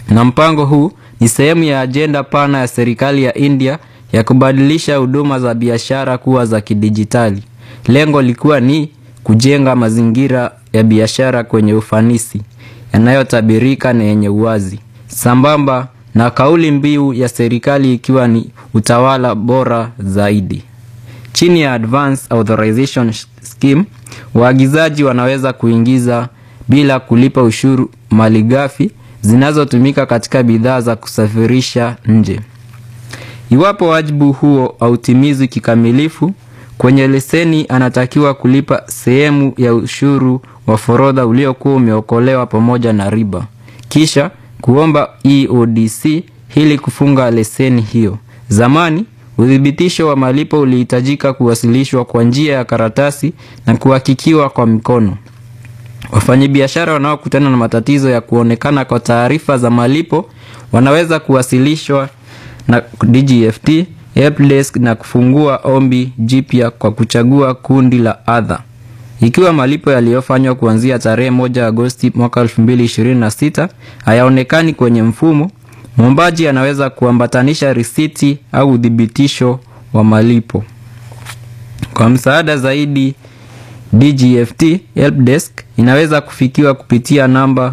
na mpango huu ni sehemu ya ajenda pana ya serikali ya India ya kubadilisha huduma za biashara kuwa za kidijitali. Lengo likiwa ni kujenga mazingira ya biashara kwenye ufanisi, yanayotabirika na yenye uwazi, sambamba na kauli mbiu ya serikali ikiwa ni utawala bora zaidi. Chini ya Advance Authorization Scheme, waagizaji wanaweza kuingiza bila kulipa ushuru malighafi zinazotumika katika bidhaa za kusafirisha nje. Iwapo wajibu huo hautimizwi kikamilifu, kwenye leseni anatakiwa kulipa sehemu ya ushuru wa forodha uliokuwa umeokolewa pamoja na riba, kisha kuomba EODC ili kufunga leseni hiyo. Zamani uthibitisho wa malipo ulihitajika kuwasilishwa kwa njia ya karatasi na kuhakikiwa kwa mikono. Wafanyabiashara wanaokutana na matatizo ya kuonekana kwa taarifa za malipo wanaweza kuwasilishwa na DGFT helpdesk na kufungua ombi jipya kwa kuchagua kundi la other. Ikiwa malipo yaliyofanywa kuanzia tarehe moja Agosti mwaka 2026 hayaonekani kwenye mfumo, mwombaji anaweza kuambatanisha risiti au uthibitisho wa malipo. Kwa msaada zaidi, DGFT helpdesk inaweza kufikiwa kupitia namba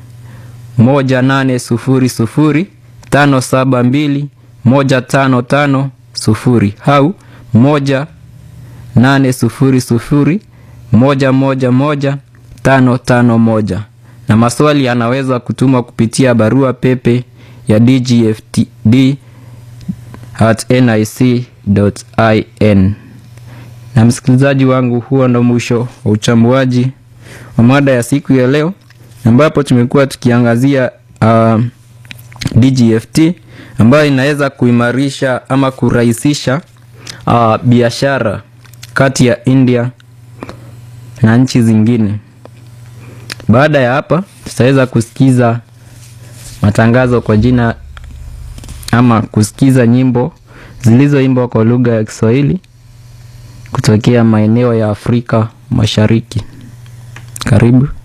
1800 572 155 sufuri au 1800 111 551 na maswali yanaweza kutumwa kupitia barua pepe ya dgftd at nic.in. Na msikilizaji wangu, huo ndo mwisho wa uchambuaji wa mada ya siku ya leo, ambapo tumekuwa tukiangazia uh, DGFT ambayo inaweza kuimarisha ama kurahisisha uh, biashara kati ya India na nchi zingine. Baada ya hapa, tutaweza kusikiza matangazo kwa jina ama kusikiza nyimbo zilizoimbwa kwa lugha ya Kiswahili kutokea maeneo ya Afrika Mashariki. Karibu.